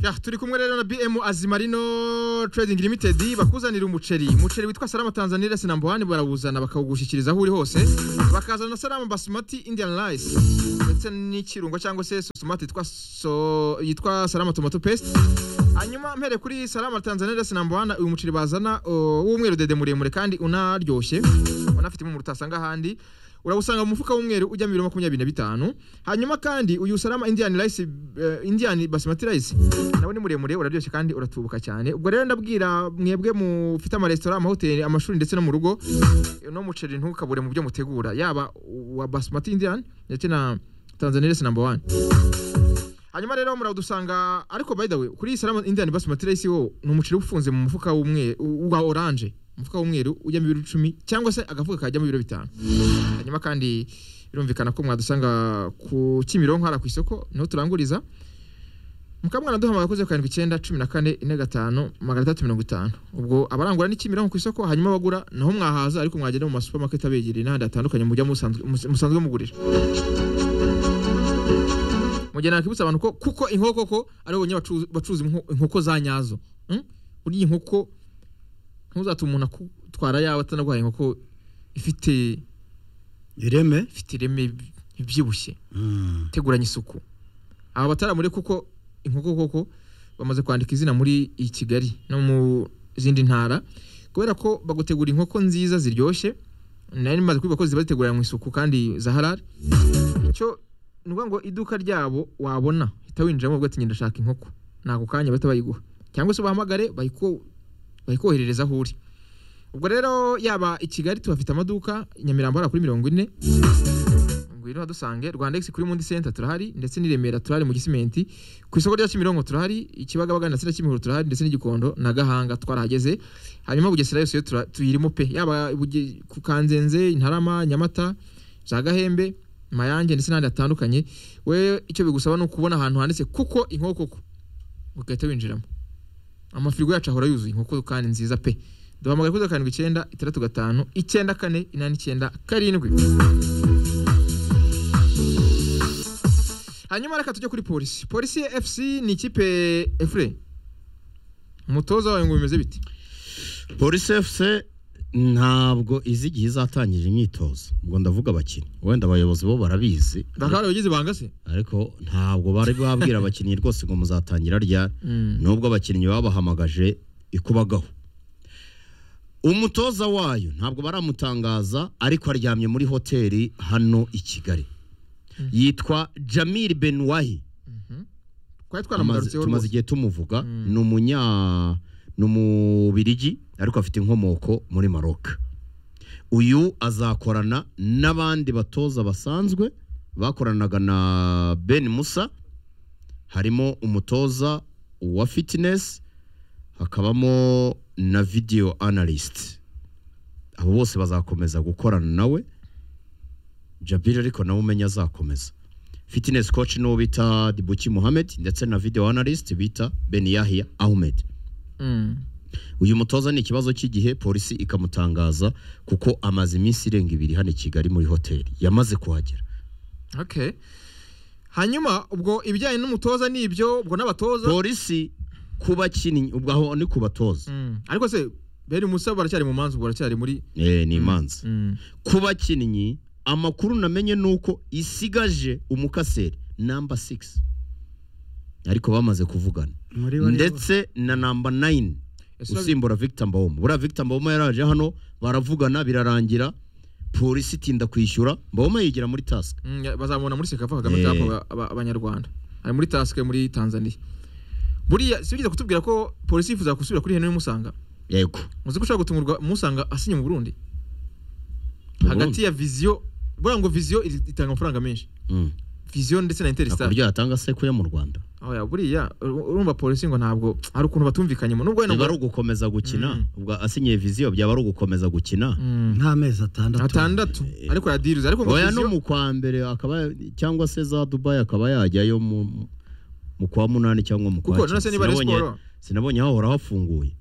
Ya, turi kumwe rero na BM Azimarino Trading Limited bakuzanira umuceri umuceri witwa Salama Tanzania Rice number 1 barawuzana bakawugushikiriza aho uri hose bakazana na Salama Basmati Indian Rice ndetse n'ikirungo cyangwa se tomate yitwa so, yitwa Salama Tomato Paste hanyuma mpere kuri Salama Tanzania Rice number 1 uyu muceri bazana uh, w'umweru dede muremure kandi unaryoshye unafite mu rutasanga handi urawusanga mu mufuka w'umweru ujya mu biro makumyabiri na bitanu hanyuma kandi uyu salama indian rice uh, indian basmati rice nawe ni muremure uraryoshye kandi uratubuka cyane ubwo rero ndabwira mwebwe mufite amaresitora amahoteli amashuri ndetse no mu rugo uno muceri ntukabure mu byo mutegura yaba uwa basmati indian ndetse na tanzania rice number one hanyuma rero murawudusanga ariko by the way kuri iyi salama indian basmati rice wo ni umuceri uba ufunze mu mufuka w'umweru wa oranje umufuka w'umweru ujya mu biro icumi cyangwa se agafuka kajya mu biro bitanu hanyuma kandi birumvikana ko mwadusanga ku kimironko hara ku isoko niho turanguriza mukaba mwanaduhamagara kuri zeru karindwi icyenda cumi na kane ine gatanu magana atandatu mirongo itanu ubwo abarangura ni kimironko ku isoko hanyuma abagura naho mwahaza ariko mwagenda mu masupamaketi abegereye n'ahandi hatandukanye mujya musanzwe musanzwe mugurira mugihe nakwibutsa abantu ko kuko inkoko ko ari bonyine bacuruza- bacuruza inko- inkoko za nyazo Mm? uriye inkoko ntuzatume umuntu akutwara yawe atanaguhaye inkoko ifite ireme ifite ireme ibyibushye Mm. teguranye isuku aba bataramure kuko inkoko koko bamaze kwandika izina muri iyi kigali no mu zindi ntara kubera ko bagutegura inkoko nziza ziryoshye nari maze kubiba ko ziba ziteguranye mu isuku kandi za halali icyo ni ukuvuga ngo iduka ryabo wabona uhita winjiramo ubwo ati ngenda ndashaka inkoko nako kanya bahita bayiguha cyangwa se ubahamagare bayiko- bayikoherereza aho uri ubwo rero yaba i kigali tuhafite amaduka i nyamirambo hariya kuri mirongo ine ngwino hadusange rwanda X kuri mundi center turahari ndetse n'i Remera turahari mu gisimenti ku isoko rya Kimironko turahari ikibagabaga na sira Kimihurura turahari ndetse n'igikondo na Gahanga twarahageze hanyuma Bugesera yose yo tura- tuyirimo pe yaba Buge- ku Kanzenze Intarama Nyamata za Gahembe Mayange ndetse n'ahandi hatandukanye we icyo bigusaba ni ukubona ahantu handitse kuko inkoko ko ugahita winjiramo amafirigo yacu ahora yuzuye inkoko kandi nziza pe duhamagara kuri zeru karindwi icyenda itandatu gatanu icyenda kane inani icyenda karindwi hanyuma reka tujye kuri polisi polisi ya fc ni ikipe efure umutoza wawe ngo bimeze biti polisi efuse ntabwo izi igihe izatangira imyitozo ubwo ndavuga abakinnyi wenda abayobozi bo barabizi bakaba abagize banga se ariko ntabwo bari babwira abakinnyi rwose ngo muzatangira ryari nubwo abakinnyi babahamagaje ikubagaho umutoza wayo ntabwo baramutangaza ariko aryamye muri hoteli hano i kigali yitwa jamil benwahi twari Tumaze- twaramugarutseho tumaze rwose igihe tumuvuga ni umunya ni umubirigi ariko afite inkomoko muri maroc uyu azakorana n'abandi batoza basanzwe bakoranaga na ben musa harimo umutoza wa fitinesi hakabamo na video analyst abo bose bazakomeza gukorana nawe jabiri ariko nawe umenya azakomeza fitness coach n'uwo bita dibuki muhammed ndetse na video analyst bita ben yahya ahmed Mm. uyu mutoza ni ikibazo cy'igihe polisi ikamutangaza kuko amaze iminsi irenga ibiri hano i kigali muri hoteli yamaze kuhagera okay hanyuma ubwo ibijyanye n'umutoza ni ibyo ubwo n'abatoza polisi ku bakinnyi ubwo aho ni ku batoza Mm. ariko se bene musa baracyari mu manza ubwo baracyari muri eh, ni imanza Mm. ku bakinnyi amakuru namenye ni uko isigaje umukaseri namba 6 ariko bamaze kuvugana muri bo nibo. ndetse na namba 9 Ese urabi- usimbura Victor Mbawoma buriya Victor Mbawoma yaraje hano baravugana birarangira polisi itinda kwishyura Mbawoma yigira muri task Mm, ya- bazamubona muri sekafa kagame Eh. cup aba- aba- abanyarwanda ari muri task muri tanzania buriya si bigeze kutubwira ko polisi yifuza gusubira kuri henry musanga yego muzi ko ushobora gutungurwa musanga asinye mu burundi Mu hagati ya viziyo buriya ngo viziyo iri- itanga amafaranga menshi mm. viziyo ndetse na interistar akuryo yatanga sekuye mu Rwanda oya buriya ur- urumva polisi ngo ntabwo hari ukuntu batumvikanyemo nubwo wenda niba ari ngo- ugukomeza gukina Mm. ubwo asinyiye viziyo byaba ari ugukomeza gukina Mm. nk'amezi atandatu atandatu ariko yadiriza ariko ngo oya no viziyo mu kwa mbere akaba cyangwa se za Dubai akaba yajyayo mu mu kwa munani cyangwa mu kwa kuko cyenda. nonese niba ari Sinabonye- siporo sinabonye hahora hafunguye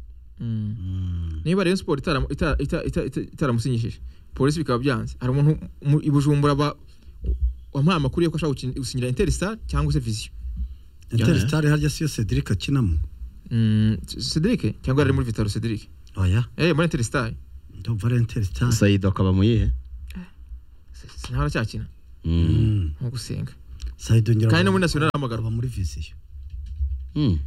Mm. Mm. niba Rayon Sport itara- itara- ita- ita- ita- itaramusinyishije polisi bikaba byanze hari umuntu mu- i Bujumbura ba wampaye amakuru y'uko ashaka gukin- gusinyira Interstar cyangwa se Vision interisitari harya siyo cedric akinamo Mm, Cedric cyangwa ari muri Vitaro Cedric oya eh muri Interstar ndumva ari interisitari sayidi akaba mu yihe sinahora cyakina Mm. nko gusenga sayidi ngira kandi no ngo muri National ahamagara aba muri viziyo Mm.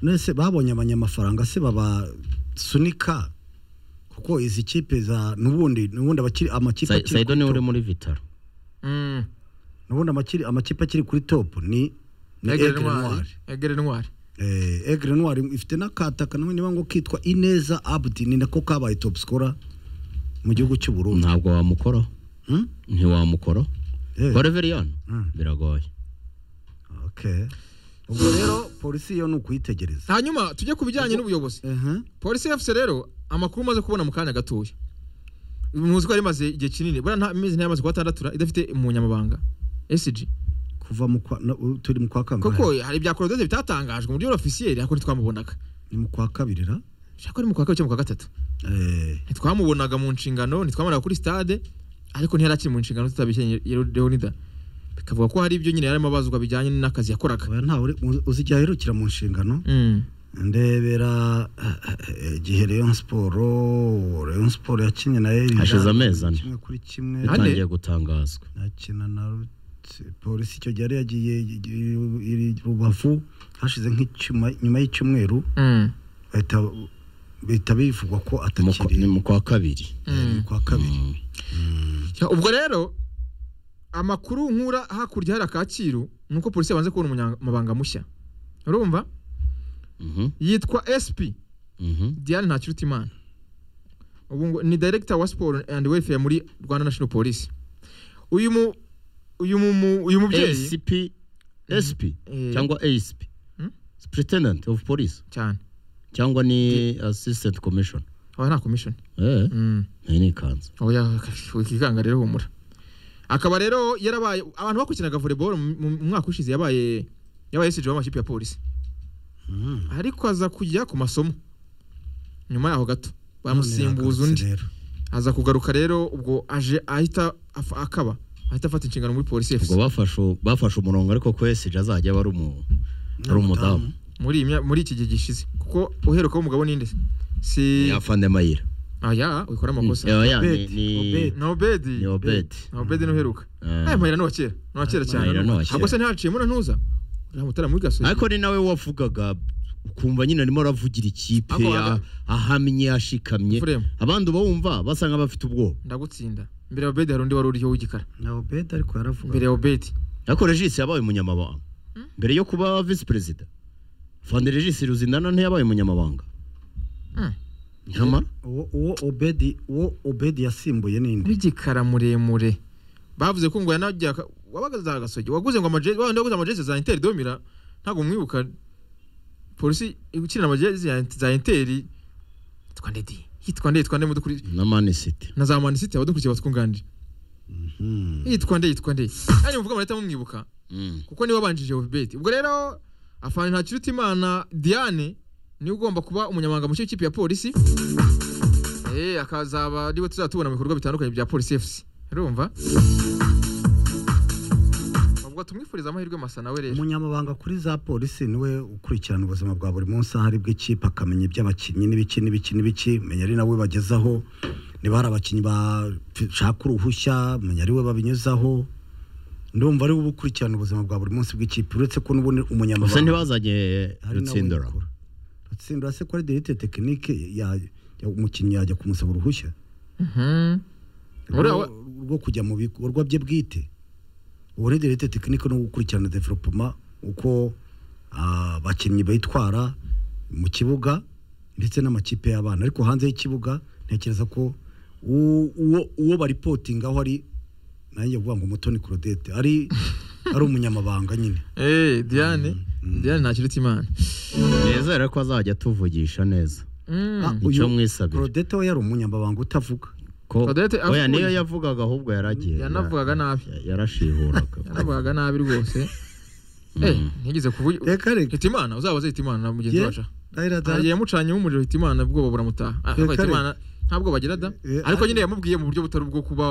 nese babonye abanyamafaranga se babasunika kuko izi kipe za nubundi nubundi abakiri amakipe Sa- akiri sayido kuri niwe uri top- muri vitaro mm nubundi amakiri amakipe akiri kuri top ni ni Egere Aigle Ntwari Noir Egere Ntwari eh Aigle Noir ifite n'akataka nawe niba ngo kitwa Ineza Abdi ni nako kabaye top scorer mu gihugu cy'u Burundi ntabwo wamukoraho Hmm? ntiwamukoro Eh, goreveriyoni Mm. biragoye okay ubwo rero polisi yo ni ukuyitegereza hanyuma tujye ku bijyanye n'ubuyobozi ehe polisi FC rero amakuru umaze kubona mu kanya gatoya muzi ko yari imaze igihe kinini buriya nta mezi ntiyamaze kuhatandatura idafite umunyamabanga SG kuva mu kwa na- u- turi mu kwa kangahe koko hari ibya Claudette bitatangajwe mu buryo officiel ariko ntitwamubonaga ni mu kwa kabiri ra shaka ari mu kwa kabiri cyangwa mu kwa gatatu eh ntitwamubonaga mu nshingano ntitwamaraga kuri stade ariko ntiyari akiri mu nshingano tutabishye Leonida bikavuga ko hari ibyo nyine yarimo abazwa bijyanye n'akazi yakoraga oya ntawe uri- uzi- uzi igihe aherukira mu nshingano Mm. ndebera eh, igihe Rayon Sport Rayon Sport yakinnye na Elija Hashize amezi ane. kimwe kuri kimwe Ane. bitangiye gutangazwa nakina na Rut- polisi icyo gihe yari yagiye i- i- i- rubavu hashize nk'icyuma nyuma y'icyumweru Mm. bahita bahita bivugwa ko Mu kwa- atakiri ni mu kwa kabiri eh, Mm. kwa kabiri Mm. ubwo rero amakuru nkura hakurya hari akakiru ni uko polisi yabanze kubona umunyamabanga mushya urumva Mhm. yitwa SP Mhm. Diane Ntakirutimana ubu ngo ni director wa sport and welfare muri Rwanda National Police uyu mu uyu mu mu- uyu mubyeyi ACP SP Eh, cyangwa ACP Hmm? Superintendent of Police cyane cyangwa ni Assistant Commission aba nta commission eh mm. iyi ni ikanzu oya ikikanga rero humura akaba rero yarabaye abantu bakurikiranaga volleyball mu mu mwaka ushize yabaye yabaye SG w'amakipe ya polisi Mm. ariko aza kujya ku masomo nyuma yaho gato None bamusimbuza yagarutse undi rero. aza kugaruka rero ubwo aje ahita af- akaba ahita afata inshingano muri polisi ubwo FC bafashe bafashe umurongo ariko ko SG azajya aba ari umu ari umudamu muri iyi mya- muri iki gihe gishize kuko uheruka w'umugabo ninde si ni afande mayira aya wikora amakosa oya ni Obed, ni Obed. na Obed ni Obed na Obed ni uheruka Eh. aya mahera ni wa kera ni wa kera cyane Mahera ni uwa kera. ahubwo se ntihaciyemo na ntuza uriya mutara muri gasozi ariko ni nawe wavugaga ukumva nyine arimo aravugira ikipe Ako- ya- ahamye yashikamye Fremu. abandi ubawumva basa nk'abafite ubwoba ndagutsinda mbere ya Obed hari undi wari uriho w'igikara na obed ariko yaravuga mbere ya Obed ariko regisi yabaye umunyamabanga mbere yo kuba visi perezida fande regisi ruzindana ntiyabaye umunyamabanga Mm. nyamara uwo uwo obedi uwo obedi yasimbuye ninde w'igikara muremure bavuze ko ngo yanajya wabaga za gasogi waguze ngo amajezi wabandi waguze amajezi za interi domira ntabwo mwibuka polisi ikina amajezi ya- za interi yitwa ndedi yitwa nde yitwa nde mudukuri na manisiti na za manisiti abadukurikiye batwunganira yitwa nde yitwa nde kandi muvuga amanota mumwibuka kuko niwe wabanjije obibeti ubwo rero afana ntakiruta imana diane niwe ugomba kuba umunyamabanga mushya w'ikipe ya polisi Eh, akazaba ariwe tuzaba tubona mu bikorwa bitandukanye bya polisi fc urumva ubwo tumwifuriza amahirwe masa nawe rero umunyamabanga kuri za polisi niwe ukurikirana ubuzima bwa buri munsi aho ari bw'ikipe akamenya iby'abakinnyi n'ibiki n'ibiki n'ibiki menya ari nawe bagezaho niba hari abakinnyi bashaka uruhushya menya ari we babinyuzaho ndumva ari we uba ukurikirana ubuzima bwa buri munsi bw'ikipe uretse ko n'ubundi gusa umunyamabanga ntibazanye ari nawe rutsindura ubikora. rutsindura se ko ari derite tekinike ya- ya- umukinnyi yajya kumusaba uruhushya Mhm. Uriya rwo we- rwo kujya mu bikorwa bye bwite ubu derete tekinike no gukurikirana developoma uko ah, abakinnyi bitwara mu kibuga ndetse n'amakipe y'abana ariko hanze y'ikibuga ntekereza ko u- uwo uwo baripotingaho ari nanjye kuvuga ngo mutoni claudette ari ari umunyamabanga nyine Eh, diane diane ntakiruta imana nizere ko azajya atuvugisha neza Mm. Ah, icyo uyu mwisabira. claudette we yari umunyamabanga utavuga ko Odette oya avuga- niyo yavugaga ahubwo yaragiye Yanavugaga nabi. ya- yarashihuraga yaravugaga nabi rwose Eh, ntigeze kuvuga reka reka hitimana uzabaze hitimana na mugenzi Ye- wacu Raila yamucanyemo umuriro hitimana ubwoba buramutaha Ah, Reka hitimana ntabwo bagira da Eh, eh, ariko ariko- nyine yamubwiye mu buryo butari ubwo kuba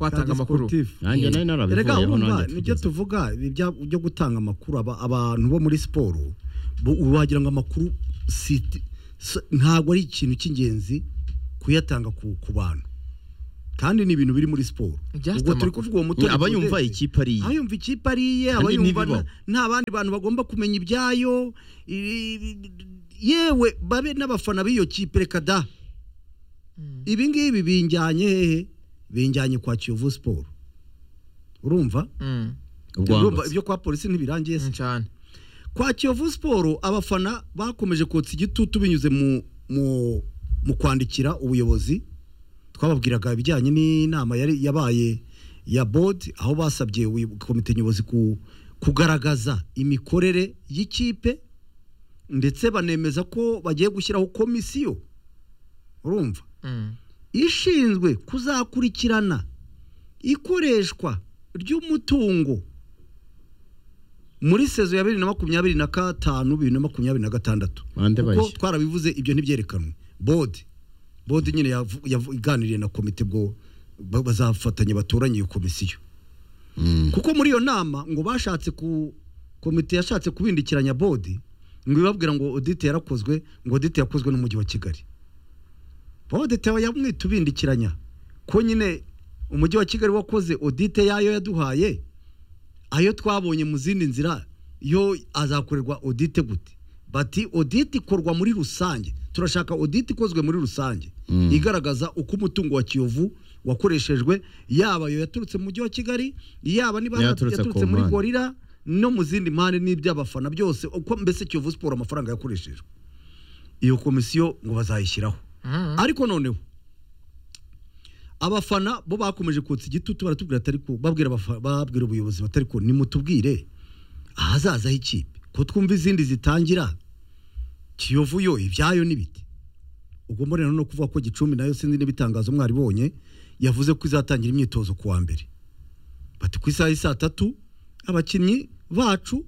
watanga amakuru Nanjye nari narabivuyeho, Erega urumva nanjye nibyo kugeza- tuvuga ibi bya- byo gutanga amakuru aba- abantu bo muri siporo bo- wagira ngo amakuru si- si- ntabwo ari ikintu cy'ingenzi kuyatanga ku ku bantu kandi ni ibintu biri muri siporo Just ubwo turi amakuru. kuvuga uwo mutoza aba yumva Prudence. ikipe ari iye abayumva ikipe ari iye Kandi abayumva ntibibaho. nta- nta bandi bantu bagomba kumenya ibyayo i- i- yewe babe n'abafana b'iyo kipe reka da ibi ngibi binjyanye hehe binjyanye kwa kiyovu siporo urumva Mm, ubwo urumva wambutse. ibyo kwa polisi ntibirangiye se mm, cyane kwa kiyovu siporo abafana bakomeje kotsa igitutu binyuze mu mu mu kwandikira ubuyobozi twababwiraga ibijyanye n'inama yari yabaye ya bodi aho basabye ubuyo- komite nyobozi ku, kugaragaza imikorere y'ikipe ndetse banemeza ko bagiye gushyiraho komisiyo urumva Mm, ishinzwe kuzakurikirana ikoreshwa ry'umutungo muri sezo ya bibiri na makumyabiri na gatanu bibiri na makumyabiri na gatandatu Bande kuko bayishyira. twarabivuze ibyo ntibyerekanwe bodi bodi nyine yavu- yavu- iganiriye na komite bwo ba- bazafatanya batoranye iyo komisiyo Mm. kuko muri iyo nama ngo bashatse ku komite yashatse kubindikiranya bodi ngo ibabwira ngo odite yarakozwe ngo odite yakozwe n'umujyi wa kigali odite yamwita ubindikiranya ko nyine umujyi wa kigali wakoze odite yayo yaduhaye ayo twabonye mu zindi nzira yo azakorerwa odite gute bati odite ikorwa muri rusange turashaka odite ikozwe muri rusange Mm. igaragaza uko umutungo wa kiyovu wakoreshejwe yaba ayo yaturutse mu mujyi wa kigali yaba niba Yaturutse yaturutse ku muri mpande. gorira no mu zindi mpande n'iby'abafana byose uko mbese kiyovu siporo amafaranga yakoreshejwe iyo komisiyo ngo bazayishyiraho mm, ariko noneho abafana bo bakomeje kotsa igitutu baratubwira atari ko babwira abafa- babwira ubuyobozi batari ko nimutubwire ahazazaho ikipe ko twumva izindi zitangira kiyovu yo ibyayo n'ibiti ubwo mbonera no kuvuga ko gicumbi nayo sinzi n'ibitangazo mwaribonye yavuze ko izatangira imyitozo ku wa mbere bati ku isaha y'i saa tatu abakinnyi bacu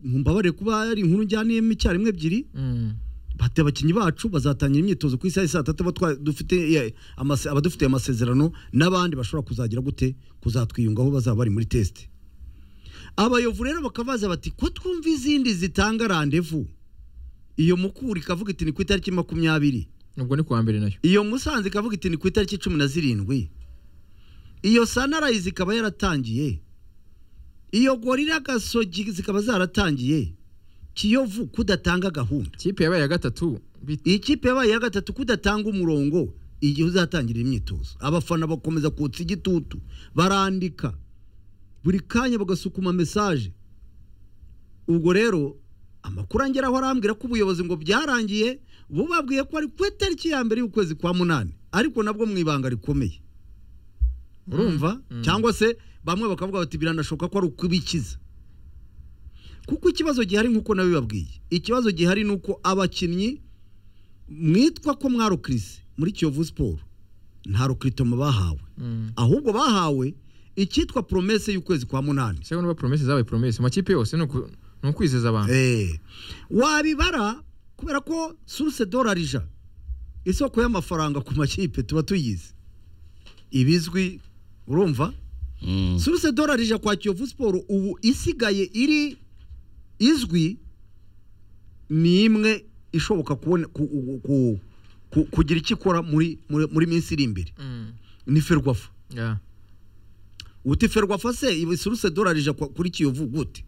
mbabarire kuba ari inkuru njyaniyemo icyarimwe ebyiri mm, bati abakinnyi bacu bazatangira imyitozo ku isaha ya saa tatu aba twa- dufite eh, amase- abadufitiye amasezerano n'abandi bashobora kuzagira gute kuzatwiyungaho bazaba bari muri tesite abayovu rero bakabaza bati ko twumva izindi zitanga randevu iyo mukura ikavuga iti ni ku itariki makumyabiri ubwo ni kuwa mbere nayo iyo musanze ikavuga iti ni ku itariki cumi na zirindwi iyo sanarayizi ikaba yaratangiye iyo gorira gasogi zikaba zaratangiye kiyovu kudatanga gahunda kipe yabaye ya gatatu bit- iyi kipe yabaye iya gatatu kudatanga umurongo igihe uzatangira imyitozo abafana bakomeza kutsa igitutu barandika buri kanya bagasukuma mesaje ubwo rero amakuru angeraho arambwira ko ubuyobozi ngo byarangiye bubabwiye ko ari ku itariki ya mbere y'ukwezi kwa munani ariko nabwo mu ibanga rikomeye urumva cyangwa se bamwe bakavuga bati biranashoboka ko ari ukubikiza kuko ikibazo gihari nk'uko nabibabwiye ikibazo gihari ni uko abakinnyi mwitwa ko mwarukirise muri kiyovu siporo nta rukiritomo bahawe mm. ahubwo bahawe icyitwa poromese y'ukwezi kwa munani se niba promese zabaye promese mu makipe yose ni uku- ni ukwizeza abantu Eh, wabibara kubera ko suruse dorari ija isoko y'amafaranga ku makipe tuba tuyizi ibizwi urumva Mm. suruse dorari ija kwa kiyovu siporo ubu isigaye iri izwi ni imwe ishoboka kubona ku- ku- ku- ku- kugira icyo ikora muri muri- muri minsi iri imbere Mm, ni ferwafa yeah. uti ferwafa se iba suruse dorari ija kwa- kuri kiyovu gute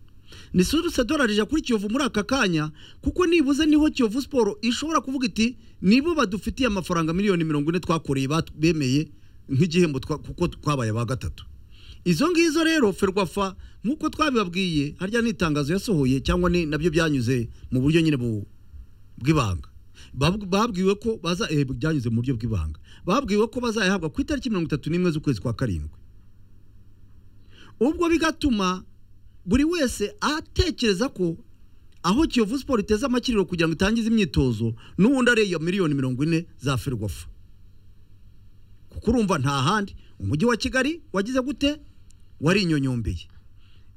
ni suruse dorari ija kuri kiyovu muri aka kanya kuko nibuze niho kiyovu siporo ishobora kuvuga iti nibo badufitiye amafaranga miliyoni mirongo ine twakoreye bat- bemeye nk'igihembo twa- kuko twabaye ba gatatu izo ngizo rero ferwafa nk'uko twabibabwiye harya ni itangazo yasohoye cyangwa ni nabyo byanyuze mu buryo nyine bu- bw'ibanga Bab- babwiwe ko baza eh, byanyuze mu buryo bw'ibanga babwiwe ko bazayahabwa ku itariki mirongo itatu n'imwe z'ukwezi kwa karindwi ubwo bigatuma buri wese atekereza ko aho kiyovu siporo iteze amakiriro kugira ngo itangize imyitozo n'ubundi ari iyo miliyoni mirongo ine za ferwafa kuko urumva nta handi umujyi wa kigali wagize gute warinyonyombeye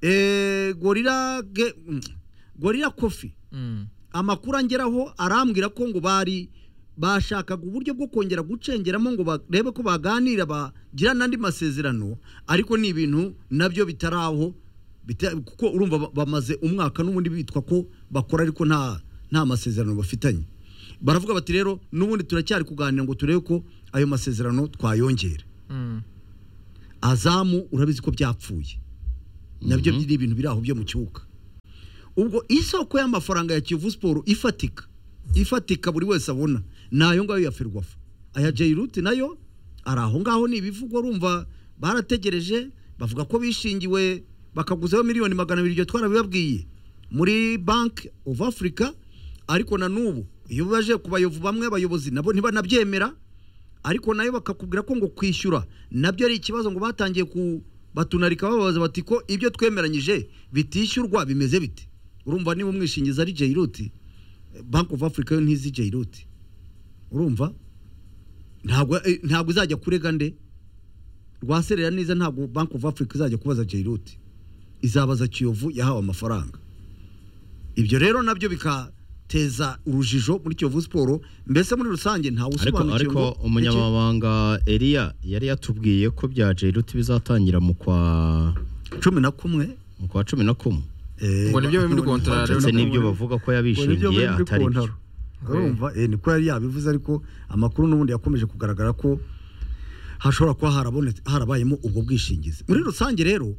Eh, gorira ge- mm, gorira kofi Mm. amakuru angeraho arambwira ko ngo bari bashakaga uburyo bwo kongera gucengeramo ngo barebe ko baganira bagira n'andi masezerano ariko ni ibintu nabyo bitaraho bita- kuko urumva ba- bamaze umwaka n'ubundi bitwa ko bakora ariko nta nta masezerano bafitanye baravuga bati rero n'ubundi turacyari kuganira ngo turebe ko ayo masezerano twayongera Mm. azamu urabizi ko byapfuye nabyo biri ibintu biri aho byo mu kibuga ubwo isoko y'amafaranga ya kiyovu siporo ifatika ifatika buri wese abona ni ayo ngayo ya ferwafa aya jayiruti nayo ari aho ngaho ni ibivugwa urumva barategereje bavuga ko bishingiwe bakaguzaho miliyoni magana abiri iryo twarabibabwiye muri banki ofu afurika ariko na n'ubu iyo baje ku bayovu bamwe abayobozi nabo ntibanabyemera ariko nayo bakakubwira ko ngo kwishyura nabyo ari ikibazo ngo batangiye ku batunarika bababaza bati ko ibyo twemeranyije bitishyurwa bimeze bite urumva niba umwishingizi ari jayiruti banki ofu afurika yo ntizi jayiruti urumva ntabwo eh, ntabwo izajya kurega nde rwaserera neza ntabwo banki ofu afurika izajya kubaza jayiruti izabaza kiyovu yahawe amafaranga ibyo rero nabyo bikateza urujijo muri kiyovu siporo mbese muri rusange ntawe ariko usobanukiwe ariko ngo- umunyamabanga Elia yari yatubwiye ko bya Jairuti bizatangira mu kwa cumi na kumwe mu kwa 11 Ngo nibyo biri muri kontra rero. ndetse Urabona ko n'ibyo muri- bavuga ko yabishingiye atari byo urumva eh, niko yari yabivuze ariko amakuru n'ubundi yakomeje kugaragara ko hashobora kuba harabonetse harabayemo ubwo bwishingizi muri rusange rero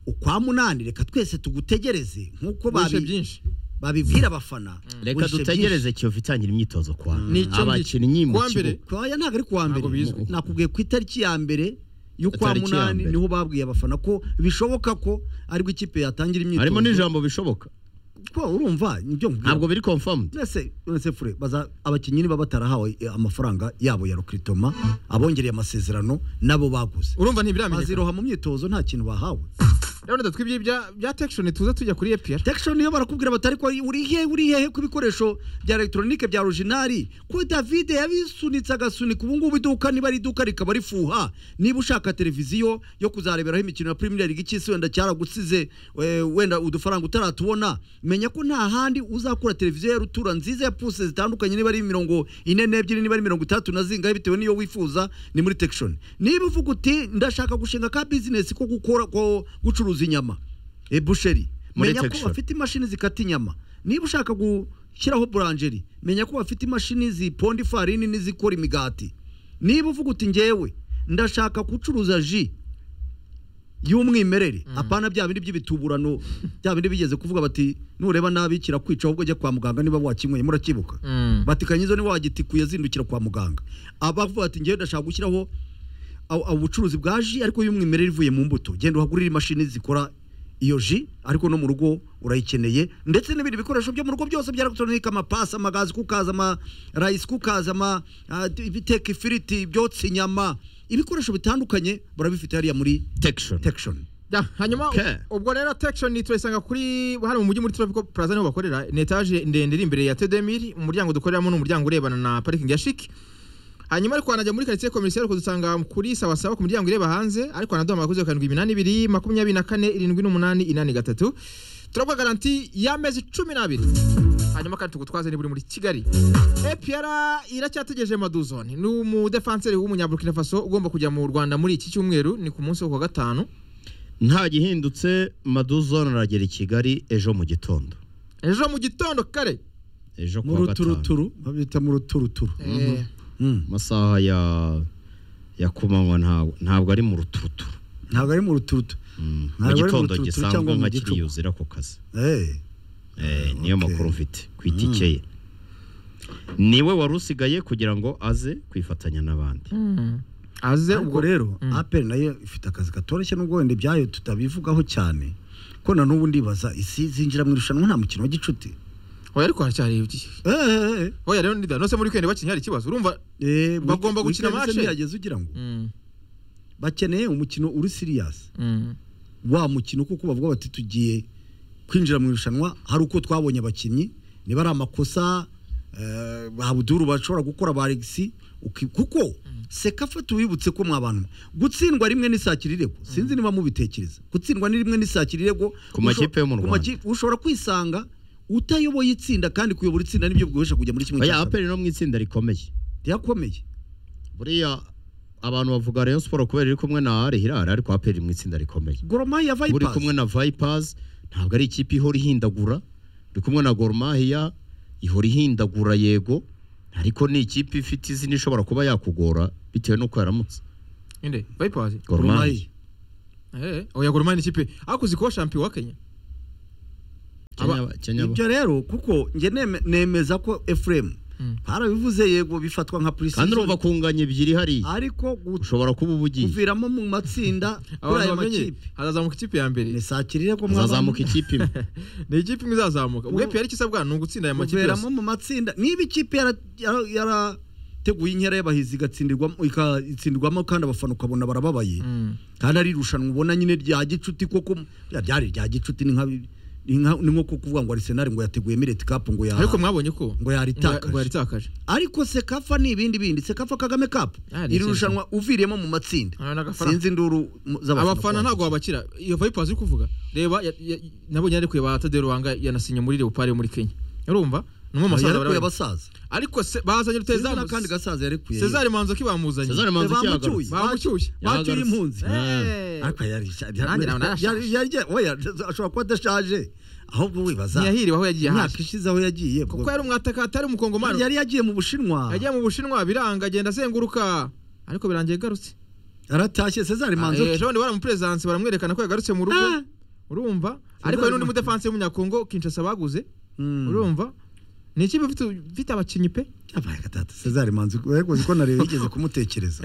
ukwa munani reka twese tugutegereze nk'uko Wishe babi- byinshi babibwira abafana reka wishe dutegereze Kiyovu itangira imyitozo kwa Nicyo ngicyo. abakinnyi mu Kuwa mbere. kibuga byinshi. kwa ya ntabwo ari kuwa mbere Ntabwo bizwi. nakubwiye ku itariki ya mbere y'ukwa Itariki ya munani mbere. niho babwiye abafana ko bishoboka ko aribwo ikipe yatangira imyitozo harimo n'ijambo bishoboka ko urumva nibyo nkubwira. ntabwo biri confirmed mbese uretse fure baza abakinnyi niba batarahawe eh, amafaranga yabo ya rokritoma abongereye amasezerano nabo baguze urumva ntibiramenyekana baziroha mu myitozo nta kintu bahawe rero ndatwe ibyo bya- bya tekishoni tuza tujya kuri epr tekishoni niyo barakubwira batari ko uri hehe uri hehe ku bikoresho bya elegitoronike bya orojinari ko davide yabisunitse agasunika ubu ngubu iduka niba ari iduka rikaba rifuha niba ushaka televiziyo yo kuzareberaho imikino ya premier league cy'isi wenda cyaragusize eh, wenda udufaranga utaratubona menya ko nta handi uzakura televiziyo ya rutura nziza ya puse zitandukanye niba ari mirongo ine n'ebyiri niba ari mirongo itandatu na zingahe bitewe n'iyo wifuza ni muri tekishoni niba uvuga uti ndashaka gushinga ka bizinesi ko gukora ko gucuruza inyama e busheri Muri menya ko Texture. bafite imashini zikata inyama niba ushaka gushyiraho buranjeri menya ko bafite imashini ziponda ifarini n'izikora imigati niba uvuga uti ngewe ndashaka gucuruza ji y'umwimerere apana bya bindi by'ibituburano bya bindi bigeze kuvuga bati nureba nabi kirakwica ahubwo jya kwa muganga niba wakinyweye murakibuka batikanye izo niba wagitikuye zindukira kwa muganga abavuga ati ngewe ndashaka gushyiraho aw- aw- ubucuruzi bwa ji ariko y'umwimerere ivuye mu mbuto genda uhagurire imashini zikora iyo ji ariko no mu rugo urayikeneye ndetse n'ibindi bikoresho byo mu rugo byose bya elegitoronike amapasi amagazi kukaza amarayisi kukazi ama ah, ibiteka ifiriti ibyotsa inyama ibikoresho bitandukanye barabifite hariya muri Textion tekishoni Ya, hanyuma Okay. u- ubwo rero tekishoni turayisanga kuri hano mu mujyi muri tropical plaza niho bakorera ni etaje ndende iri imbere ya tedemiri umuryango dukoreramo ni umuryango urebana na parikingi ya shiki hanyuma ariko wanajya muri karitsiye komisiyari kudusanga kuri sawasawa ku miryango ireba hanze ariko wanaduhamagara kuri zeru karindwi iminani ibiri makumyabiri na kane irindwi n'umunani inani gatatu turaguha garanti y'amezi cumi n'abiri hanyuma kandi tugutwaze niba uri muri kigali epiyara iracyategereje maduzone ni umudefanseri w'umunyaburukina faso ugomba kujya mu rwanda muri iki cyumweru ni ku munsi wo kuwa gatanu nta gihindutse Maduzone aragera i Kigali ejo mu gitondo ejo mu gitondo kare ejo mu kuwa gatanu ruturuturu babita mu ruturuturu Eh, Mm. amasaha ya ya kumanywa ntabwo ntabwo ari mu ruturuturu ntabwo ari mu ruturutu Mm, mu Ntabwo ari mu gitondo ruturuturu cyangwa gisanzwe mu nka gicuku. kiriyuzira ku kazi Eh, Eh, niyo okay. makuru mfite ku itike ye niwe wari usigaye kugira ngo aze kwifatanya n'abandi aze ubwo ubwo rero Mm. aperi nayo ifite akazi katoroshye n'ubwo wenda ibyayo tutabivugaho cyane ko na n'ubu ndibaza isi zinjira mu irushanwa nta mukino wa gicuti oya ariko haracyari ibyo Eh, eh, eh. oya rero ndida nose muri kwende bakinnye hari ikibazo urumva Eh, Bagomba weekend- gukina weekend match? se ntihageze ugira ngo Mm, bakeneye umukino uri siriyasi mm. wa mukino kuko bavuga bati tugiye kwinjira mu irushanwa hari uko twabonye abakinnyi niba ari amakosa eh, ba buduru bashobora gukora ba Alexis uki- kuko sekafa tuwibutse ko mwabantu gutsindwa rimwe n'isakira irego sinzi niba mubitekereza gutsindwa ni rimwe n'isakira irego Ku makipe yo mu Usho- ku Rwanda. makipe- ushobora kwisanga utayoboye itsinda kandi kuyobora itsinda nibyo biguhesha kujya muri kimwe oya cya kabiri. aperi no mu itsinda rikomeye yakomeye buriya abantu bavuga Rayon Sport kubera iri kumwe na Rehirara ariko aperi mu itsinda rikomeye goromayi ya uri vayipazi kumwe na Vipers ntabwo ari ikipe ihora ihindagura uri kumwe na Gor Mahia ihora ihindagura yego ariko ni ikipe ifite izina ishobora kuba yakugora bitewe n'uko yaramutse inde bayipazi Gor Mahia goromayi eh oya Gor Mahia ni ikipe akuzi kuba champion wa Kenya Kenya- Kenya ibyo rero kuko njye neme- nemeza ko efuremu Mm. harabivuze yego bifatwa nka kandi urumva purisizoni kunganya ebyiri hariya ariko gu- ushobora kuba uba ugiye kuviramo mu matsinda kuri abantu aya bamenye makipe hazazamuka ikipe ya mbere ni sakirire ko hazazamuka ikipe imwe ni ikipe imwe izazamuka ubwo Ubu- EPR icyo isabwa ni ugutsinda aya makipe yose kuviramo mu matsinda niba ikipe yara- yara- yarateguye inkera y'abahizi igatsindirwamo ikatsindirwamo kandi abafana ukabona barababaye Mm. kandi ari irushanwa ubona nyine rya gicuti koko ya ryari irya gicuti ni nka ni nka- ni nko kuvuga ngo arisenali ngo yateguyemo ireti kapu ngo ya ariko mwabonye ko ngo yaritakaje. ngo yaritakaje ariko sekafa ni ibindi bindi sekafa kagame kapu Ah, ni iri ikindi. rushanwa uviriyemo mu Ah, matsinda n'agafaranga. sinzi induru mu- z'abafana abafana kuwa- ntabwo babakira iyo Vipers uri kuvuga reba ya- ya- nabonye yarekuye ba Tadeo Ruhanga yanasinye muri Leopard yo muri Kenya urumva ni umwe mu basaza barabari yarekuye abasaza ariko se- bazanye Sinzi rutahizamu n'akandi gasaza yarekuye Cesar Manzoki bamuzanye Cesar Manzoki yagarutse. bamucyuye bacyuye Yahagarutse. impunzi Eh. ariko yari yari- Nanjye nawe narashaje. yari- yari- oya, ashobora kuba adashaje ahubwo wibaza ntiyahiriwe aho yagiye imyaka haje ishize aho yagiye kuko ubwo- yari umwatakata ari umukongomani yari yagiye mu bushinwa yagiye mu bushinwa biranga agenda azenguruka ariko birangiye garutse yaratashye cesar manzoki ejo bundi baramuperezidanse baramwerekana ko yagarutse mu rugo Ah. urumva ariko hari n'undi mudefanse w'umunyakongo kinshasa baguze Mm. urumva ni ikipe ifite ifite abakinnyi pe Yabaye gatatu cesar manzoki ariko uzi ko nareba yigeze kumutekereza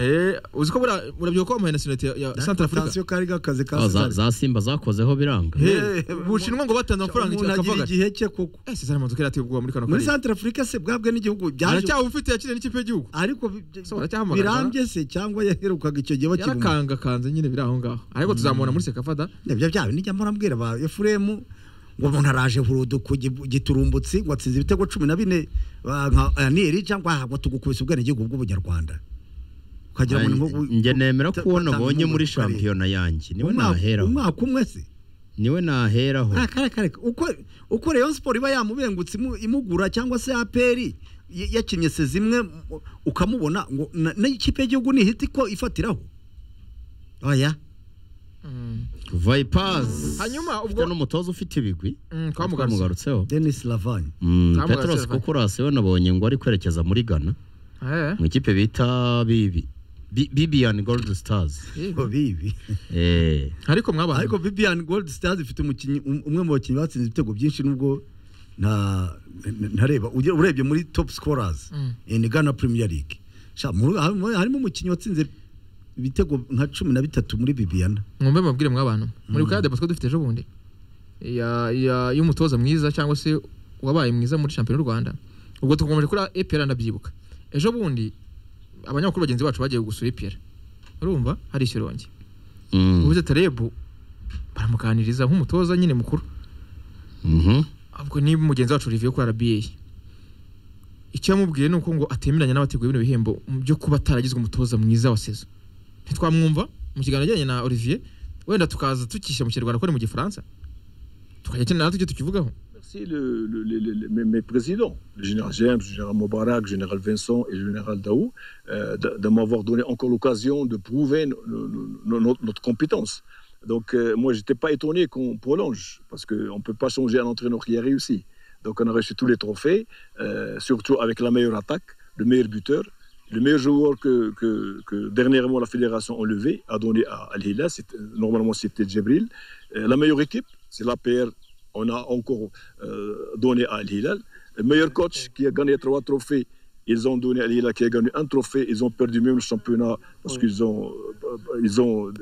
uzi ko bura- burabyibuka ko bamuhaye nationalite ya- ya santara afurika tansiyo kari gakazi ka Ah, za- cesar za simba zakozeho biranga Eh, bushinwa ngo batanze amafaranga umuntu akavuga agira ati igihe cye koko ese Cesar Manzoki yarateye ubwoba muri kano muri karere santara afurika se bwabwe n'igihugu byaje aracyaba ufite yakiriye n'ikipe y'igihugu ariko bi- bi- So, baracyahamagara, birambye se cyangwa yaherukaga icyo gihe bakibumva yarakangakanze nyine biri aho ngaho ariko tuzamubona muri sekafada ibyo byaba nijya murambwira ba efuremu ngo umuntu araje hurudu ku gi- giturumbutsi ngo atsinze ibitego cumi na bine ba- nka aniyeri cyangwa aha ngo tugukubise ubwenegihugu bw'ubunyarwanda ukagira ngo ni nko gu- njye nemera ta- ko uwo nabonye batanga umugabo kare. muri shampiyona yanjye niwe Umwaka- naheraho umwaka umwe se niwe naheraho Ah, kare kare uko uko Rayon Sport iba yamubengutse imu- imugura cyangwa se APR y- yakinnye se zimwe mu- ukamubona ngo na- n'ikipe y'igihugu ni hiti ko ifatiraho oya Vipers Hanyuma ubwo- ufite n'umutoza ufite ibigwi Mm, twamugarutse. twamugarutseho Dennis Lavani Mm, Twamugarutse, Petros Vipers. Kokorasi we nabonye ngo ari kwerekeza muri Ghana Eh, mu ikipe bita Bibi Bi- Bibian Gold Stars eh. ngo bibi eh ariko mwabaye ariko Bibian Gold Stars ifite umukinnyi um- umwe mu bakinnyi batsinze ibitego byinshi nubwo nta ntareba ugira- urebye muri top scorers Mm. in Ghana Premier League Sha, muri- harimo harimo umukinnyi watsinze ibitego nka cumi na bitatu muri Bibiana mwumve mubabwire mw'abantu muri bukaya debate dufite ejo bundi ya- ya- y'umutoza mwiza cyangwa se wabaye mwiza muri shampiyona y'u rwanda ubwo tugomeje kuri epr ndabyibuka ejo bundi abanyamakuru bagenzi bacu bagiye gusura epr urumva hari ikirongi mm, ubuze tarebu baramuganiriza nk'umutoza nyine mukuru mhm. ubwo ni mugenzi wacu rivuye kuri rba icyo yamubwiye ni uko ngo atemeranya n'abateguye bino bihembo byo kuba ataragizwe umutoza mwiza wa sezo ntitwamwumva mu kiganiro yagiranye na olivier wenda tukaza tukishyira mu kinyarwanda ko ari mu gifaransa tukajya kina natwe icyo tukivugaho Merci le- le- le- le- mes, mes présidents, le général James, le général Moubarak, le général Vincent et le général Daou, euh, de, de m'avoir donné encore l'occasion de prouver no- no- no- notre, notre compétence. Donc euh, moi, je n'étais pas étonné qu'on prolonge, parce qu'on ne peut pas changer un entraîneur qui a réussi. Donc on a reçu tous les trophées, euh, surtout avec la meilleure attaque, le meilleur buteur. Le meilleur joueur que, que- que dernièrement la fédération a levé, a donné à Al-Hilal, c'était- normalement c'était Djibril. Euh, la meilleure équipe, c'est l'APR. On a encore euh, donné à Al-Hilal. Le meilleur coach qui a gagné trois trophées, ils ont donné à Al-Hilal qui a gagné un trophée. Ils ont perdu même le championnat parce qu'ils ont, euh, ils ont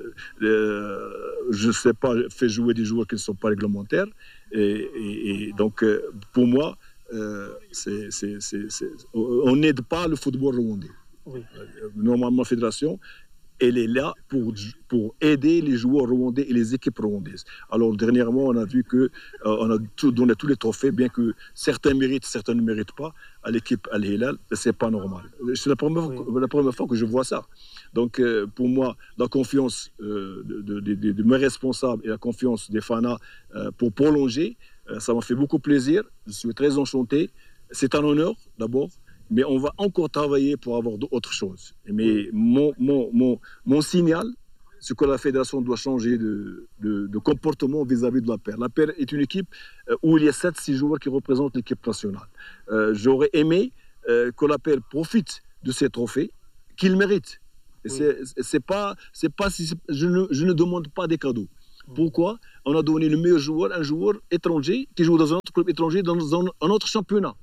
euh, je ne sais pas, fait jouer des joueurs qui ne sont pas réglementaires. Et, et- et donc, euh, pour moi, euh, c'est- c'est- c'est- c'est- on n'aide pas le football rwandais. Euh, Normalement, la fédération, elle est là pour, pour aider les joueurs rwandais et les équipes rwandaises. Alors dernièrement, on a vu que euh, on a tout- donné tous les trophées, bien que certains méritent, certains ne méritent pas. À l'équipe Al Hilal, c'est pas normal. C'est la première, la première fois que je vois ça. Donc euh, pour moi, la confiance euh, de, de- de- de mes responsables et la confiance des fanas euh, pour prolonger, euh, ça m'a fait beaucoup plaisir. Je suis très enchanté. C'est un honneur d'abord. mais on va encore travailler pour avoir d'autres choses. Mais mon, mon, mon, mon signal, c'est que la fédération doit changer de, de, de comportement vis-à-vis -vis de la paire. La paire est une équipe où il y a 7-6 joueurs qui représentent l'équipe nationale. Euh, J'aurais aimé euh, que la paire profite de ces trophées qu'il mérite. C'est pas, c'est pas, je ne, je ne demande pas des cadeaux. Pourquoi on a donné le meilleur joueur, un joueur étranger qui joue dans un autre club étranger, dans un, un autre championnat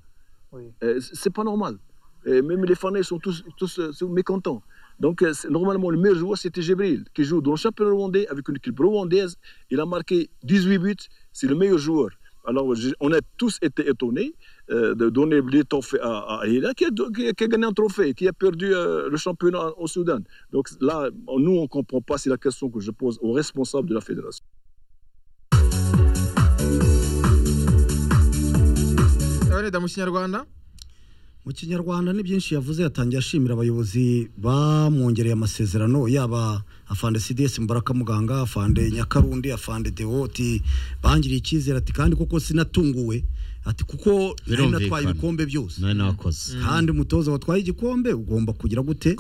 oui. euh, C'est pas normal. Et même les fans sont tous, tous, tous mécontents. Donc, normalement, le meilleur joueur, c'était Gibril, qui joue dans le championnat rwandais avec une équipe rwandaise. Il a marqué 18 buts, c'est le meilleur joueur. Alors, je, on a tous été étonnés euh, de donner des trophées à, à Hila, qui, qui, qui a, gagné un trophée, qui a perdu euh, le championnat au Soudan. Donc là, nous, on ne comprend pas, c'est la question que je pose aux responsables de la fédération. mu kinyarwanda ni byinshi yavuze yatangiye ashimira abayobozi bamwongereye amasezerano yaba afande cds mbaraka muganga afande nyakarundi afande dewoti bangiriye icyizere ati kandi koko sinatunguwe ati kuko nari natwaye ibikombe byose nari nakoze kandi umutoza watwaye igikombe ugomba kugira gute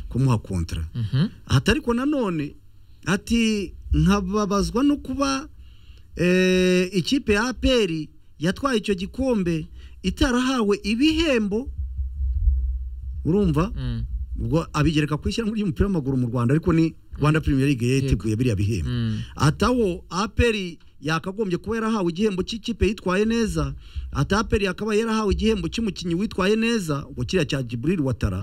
kumuha kontra ati ariko nanone ati nkababazwa no kuba ikipe ya aperi yatwaye icyo gikombe itarahawe ibihembo urumva ubwo abigereka ku ishyirahamwe ry'umupira w'amaguru mu rwanda ariko ni rwanda premier league yateguye biriya bihembo atawo aperi yakagombye kuba yarahawe igihembo cy'ikipe yitwaye neza ataperi yakaba yarahawe igihembo cy'umukinnyi witwaye neza ubwo kiriya cya jiburiri watara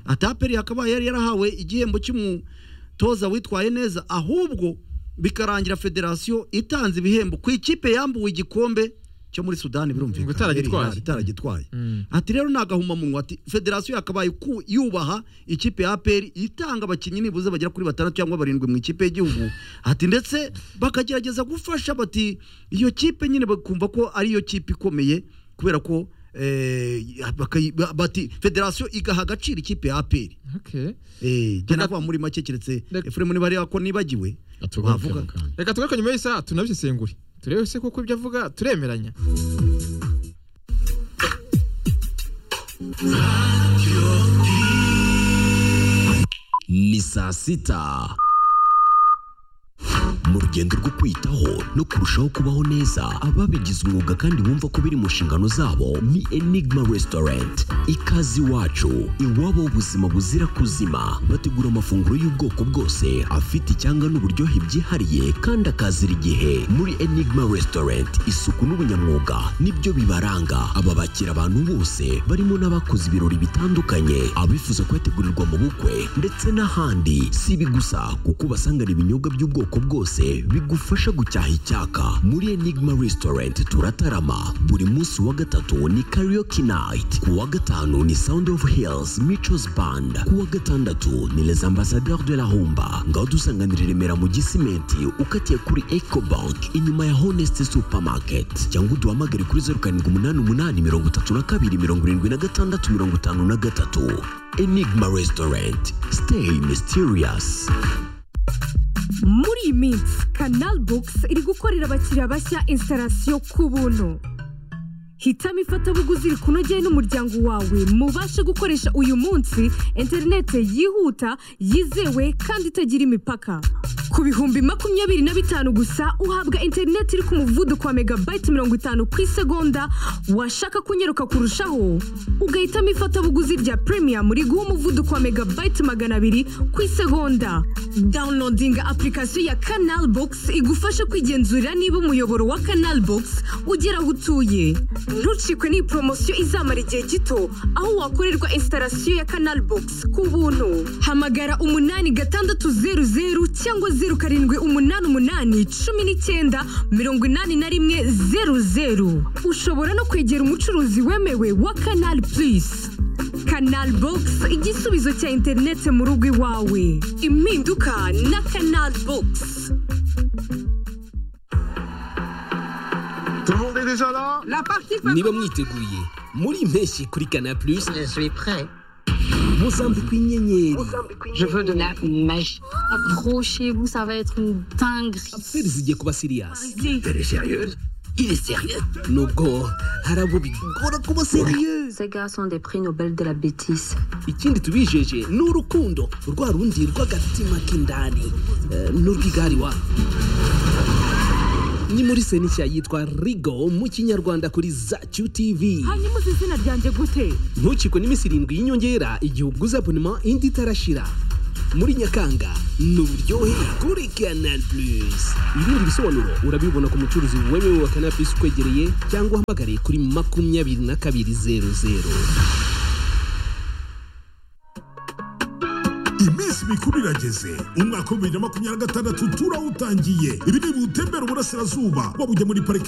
ataperi yakaba yari yarahawe igihembo cy'umutoza witwaye neza ahubwo bikarangira federasiyo itanze ibihembo ku ikipe yambuwe igikombe cyo muri sudani birumvikana itaragitwaye ati rero ni agahumamunwa ati federasiyo yakabaye yubaha ikipe ya aperi itanga abakinnyi nibuze bagera kuri batandatu cyangwa barindwi mu ikipe y'igihugu ati ndetse bakagerageza gufasha bati iyo kipe nyine bakumva ko ari yo kipe ikomeye kubera ko bati federasiyo igaha agaciro ikipe ya aperi jya navuga muri make keretse efuremu niba areba ko nibagiwe wavuga reka tugaruke nyuma y'isaha tunabisesengure turebe se kuko ibyo avuga turemeranya ni saa sita mu rugendo rwo kwitaho no kurushaho kubaho neza ababigize umwuga kandi bumva ko biri mu nshingano zabo ni enigma restaurant ikaze iwacu iwabo ubuzima buzira kuzima bategura amafunguro y'ubwoko bwose afite icyanga n'uburyohe byihariye kandi akazira igihe muri enigma restaurant isuku n'ubunyamwuga nibyo bibaranga aba bakira abantu bose barimo n'abakoze ibirori bitandukanye abifuza kubategurirwa mu bukwe ndetse n'ahandi si ibi gusa kuko ubasangana ibinyobwa by'ubwoko bwose bigufasha gucyaha icyaka muri enigma restaurant turatarama buri munsi wa gatatu ni karaoke night ku wa gatanu ni sound of hills michos band ku wa gatandatu ni les ambassadeurs de la humba ngaho dusanganira i remera mu gisimenti ukatiye kuri eco bank inyuma ya honest supermarket cyangwa uduhamagare kuri zeru karindwi umunani umunani mirongo itatu na kabiri mirongo irindwi na gatandatu mirongo itanu na gatatu enigma restaurant stay mysterious muri iyi minsi kanal bogisi iri gukorera abakiriya bashya instalasiyo ku buntu hitamo ifatabuguzi rikunogeye n'umuryango wawe mubashe gukoresha uyu munsi interineti yihuta yizewe kandi itagira imipaka ku bihumbi makumyabiri na bitanu gusa uhabwa interineti iri ku muvuduko wa megabayiti mirongo itanu ku isegonda washaka kunyeruka kurushaho ugahitamo ifatabuguzi rya premium riguha umuvuduko wa megabayiti magana abiri ku isegonda dawunodinga apurikasiyo ya kanal bogisi igufasha kwigenzurira niba umuyoboro wa kanal bogisi ugera aho utuye ntucikwe n'iyi poromosiyo izamara igihe gito aho wakorerwa instalasiyo ya kanal bogisi ku buntu hamagara umunani gatandatu zeru zeru cyangwa zeru karindwi umunani umunani cumi n'icyenda mirongo inani na rimwe zeru zeru ushobora no kwegera umucuruzi wemewe wa kanal purisi kanal bogisi igisubizo cya interineti mu rugo iwawe impinduka na kanal bogisi niba mwiteguye muri impeshyi kuri kana plus muzambikwa inyenyeri Je veux de la magie. Accrochez-vous, ça va être une dinguerie. feri zigiye kuba sirias Vas-y. Il est sérieux Nubwo hari abo bigora kuba sérieux Ces gars sont des prix Nobel de la bêtise. ikindi tubijeje ni urukundo rwa rundi rw'agatima k'indani eh, n'urw'igari wa ni muri senishya yitwa rigo mu kinyarwanda kuri zacu tv hanyuma uzi izina ryanjye gute ntukikwe n'iminsi irindwi y'inyongera igihe uguze abonema indi itarashira muri nyakanga ni uburyohe kuri canal plus ibindi bisobanuro urabibona ku mucuruzi wemewe wa canal plus ukwegereye cyangwa uhamagare kuri makumyabiri na kabiri zeru zeru iminsi mikuru irageze umwaka w'ibibiri na makumyabiri na gatandatu turawutangiye ibi ni ubutembera uburasirazuba waba ujya muri parike